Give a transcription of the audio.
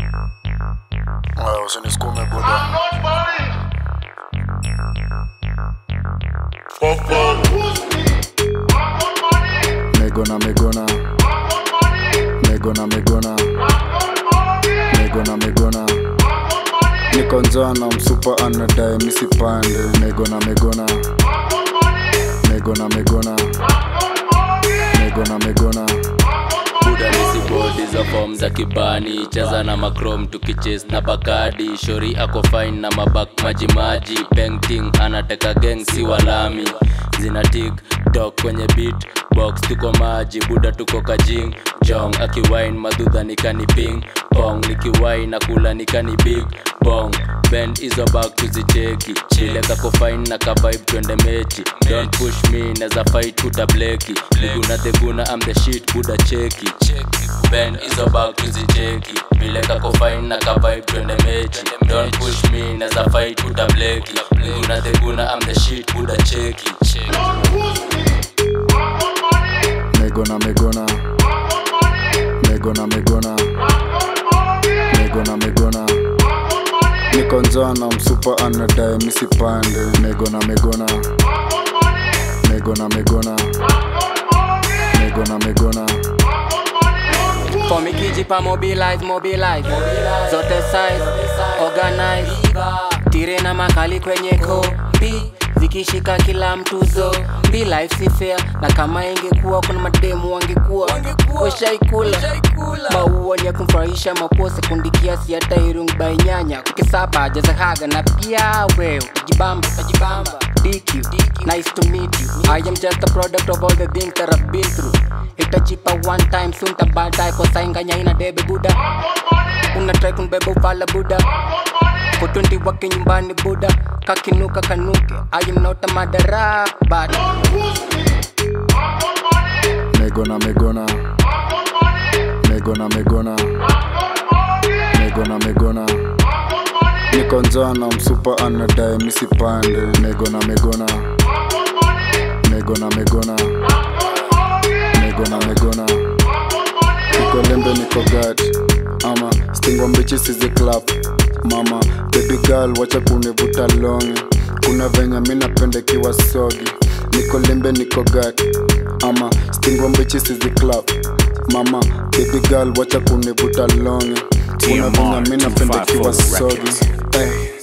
Aya, usinisukume buda. Megona, megona. Megona, megona. Megona, megona. Niko njana msupa anadai misipande. Megona, megona. Megona, megona. Megona, megona. buda nisi bodi za fom za kibani cheza na macrom tukiches na bakadi shori ako fine na mabak majimaji painting anateka gang si walami zina tik tok kwenye beat box tuko maji buda tuko kajing jong akiwine madudha nikani ping pong nikiwine na kula nikani big bong bend hizo back tuzicheki chile kako fine na kavibe twende mechi don't push me neza fight utableki miguna theguna am the shit buda cheki bend hizo back tuzicheki vile kako fine na kavibe twende mechi don't push me neza fight utableki miguna theguna am the shit buda cheki Megona, megona. Megona, megona. Megona, megona. Niko njana msupa anadai misipande. Megona, megona. Megona, megona. Megona, megona. For me kijipa mobilize, mobilize Zote size, organize Tire na makali kwenye kombi Zikishika kila mtu zo Mbi life si fair Na kama ingekuwa kuna mademu wangekuwa Washaikula Maua ni ya kumfurahisha mapose kundi kiasi hata irung by nyanya Kukisaba jaza haga na pia wewe Utajibamba, utajibamba DQ, nice to meet you I am just a product of all the things that I've been through itachipa one time soon tabadae kosainganya ina debe buda una try kunibeba ufala buda kotondi wake nyumbani buda kakinuka kanuke I am not a madara but Megona, megona. Megona, megona. Megona, megona. Niko njana msupa anadai misipande. Megona, megona. Megona, megona. Megona, megona. Niko lembe niko gad ama stingwa mbichi sizi clap mama baby girl wacha kunivuta longi kuna venye mi napendekiwa sogi niko lembe niko gad ama stingwa mbichi sizi clap mama baby girl wacha kunivuta longi kuna venye mi napendekiwa 254 sogi Records. hey.